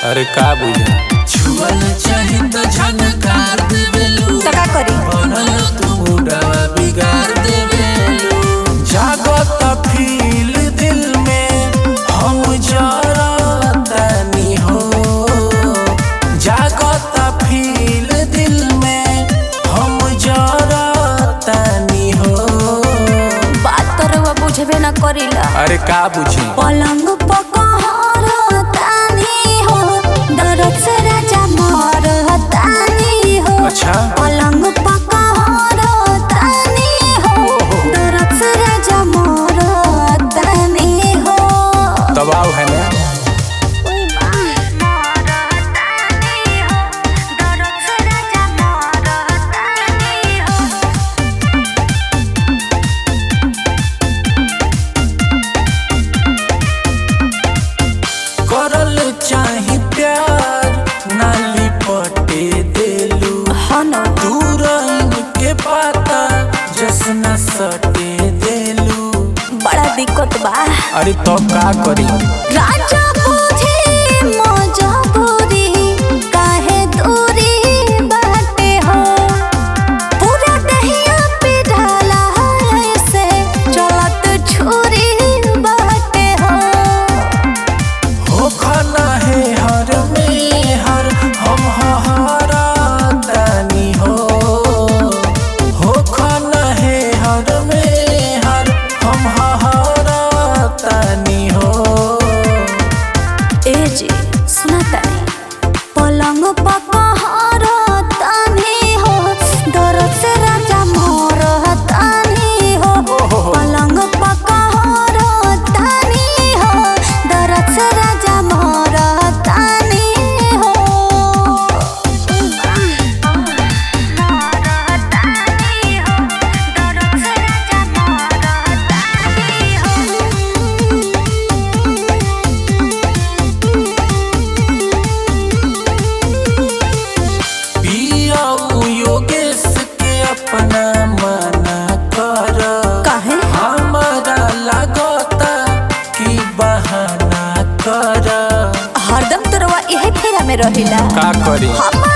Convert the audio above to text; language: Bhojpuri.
अरे का बुझा छुअल चाही त झनकार देवेलू तो का करी बनल तू मुडवा बिगाड़ देवेलू जागत फील दिल में हम जरतनी हो जागत फील दिल में हम जरतनी हो बात तो रउआ बुझबे ना करीला अरे का बुझी पलंग पकहर तानी हो दरद से राजा मर तानी हो अच्छा पलंग पकहर तानी हो दरद से राजा मर तानी हो दबाव है ना करल चाही प्यार नाली पटे देलू हनो दूर के पाता जसना सटे देलू बड़ा दिक्कत बा अरे तो का करी राजा बुझे मजबूरी काहे दूरी बाटे हो पूरा दहिया पे ढाला है से चलत छुरी बाटे हो हो खाना है हर में हर हम हरा दानी हो हो खाना है हर में हर हम हरा दानी हो ए जी सुना तानी पलंग पकहर तानी हो दरद से राजा मोर तानी हो पलंग पकहर तानी हो दरद से राजा मोर तानी हो पिया योगेश के अपना मना कर काहे हमारा लगता कि बहाना कर हरदम तोरवा इहे फेरा में रहिला का करी हमार